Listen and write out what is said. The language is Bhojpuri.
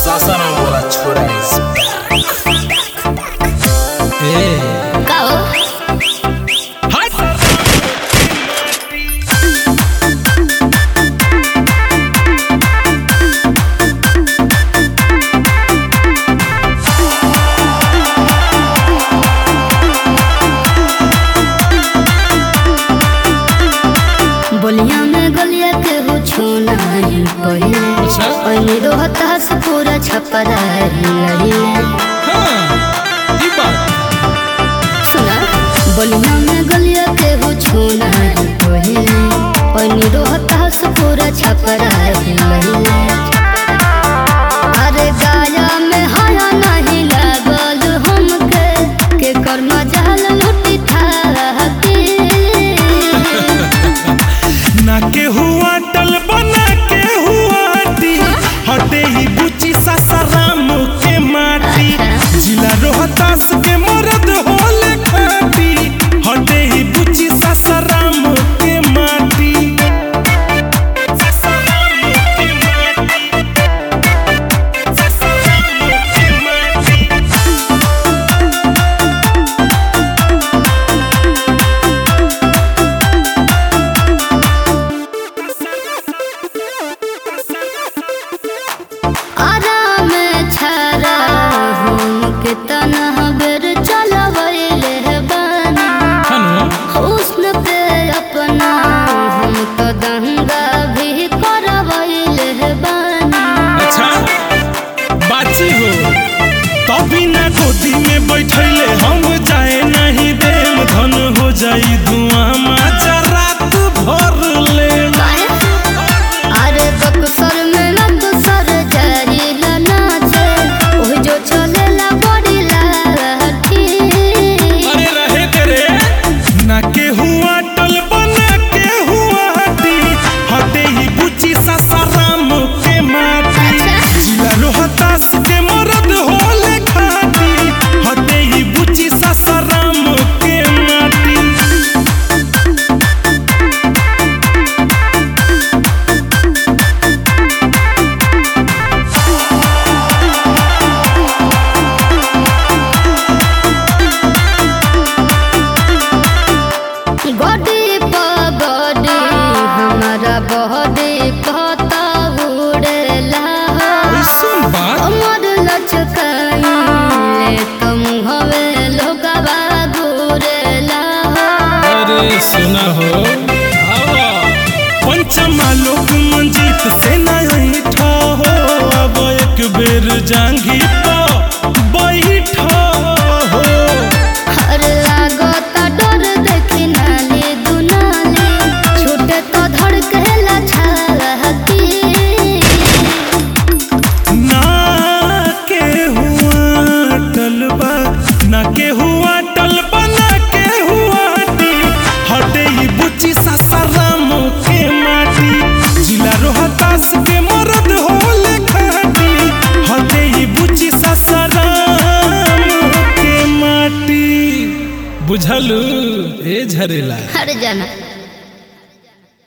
सासाराम वाला छोरा इज ए का हो हट बोलिया में गलिया के हो छूना ही पहिले अच्छा। ओइनी रोहता से पूरा छपरा लहिले हाँ ई बात सुना बोलिया में गलिया के हो छूना ही पहिले ओइनी रोहता से पूरा छपरा लहिले अरे गाया में हया नहीं लागल हमके के कर्म जाल लुटी था के ना के हुआ टल बना के हुआ टी हटे ही बुची सासाराम के माटी जिला रोहतास के मरद होले खाटी हटे ही बुची सासाराम के माटी सासाराम के माटी सासाराम के माटी आराम छरा हम के तनह बेर चलवैले बानी हनु हुस्न पे अपना हम तो दंगा भी करवैले बानी अच्छा बाची हो तभी ना गोदी में बैठले हम जाए नहीं देम धन हो जाई धुआं माजा रात भर ले अरे बक्सर में लग सर जारी नाचे ओह जो चलेला बड़ी लाठी अरे रहे तेरे ना के हुआ टल बना के हुआ टी हटे ही बुची सासाराम के माटी जिला रोहतास के मरद होले खाटी हटे ही बुची सासाराम के माटी गडी पगडी हमारा बहडी पता उड़ेला ऐसन बात अमर लचकाइले तुम हवे लोगवा घूरेला अरे सुना हो आवा पंचमा लोक मंजीत से नहीं ठा हो अब एक बेर जांगी पा बैठा हो हर लागता डर देखी नाली दुनाली छूटे तो धड़केला छाती ना के हुआ टलबा ना के हुआ टलबा ना के हुआ टी हटे ही बुची सासाराम के माटी जिला रोहतास के मरद होले खाटी हटे ही बुची सासाराम के माटी बुझलू ए झरेला हर जाना